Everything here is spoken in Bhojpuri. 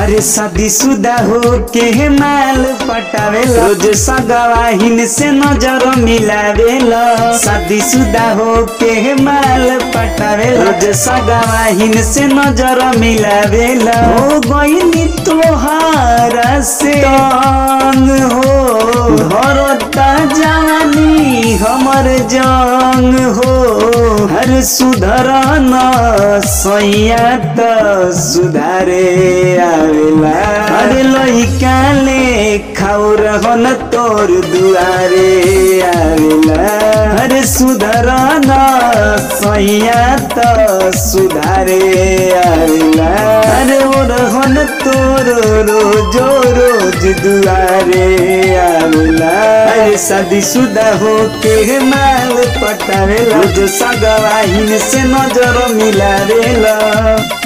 अरे शादी शुदा हो के माल पटावेला रोज सगवाहिन से नजर मिलावेला शादी शुदा हो के माल पटावेला रोज सगवाहिन से नजर मिलावेला हो गईनी तोहारा से तंग हो धरता जवानी हमर जंग हो हर सुधर न सैया त सुधारे आवेला अरे लइका ले खाउ रहन तोर दुआरे आवेला अरे सुधर न सैया त सुधारे आवेला अरे ओ रहन तोर रोजो रोज दुआरे आवेला अरे शादी शुदा हो के माल पटावेला रोज सगवाहिन से नजर मिलावेला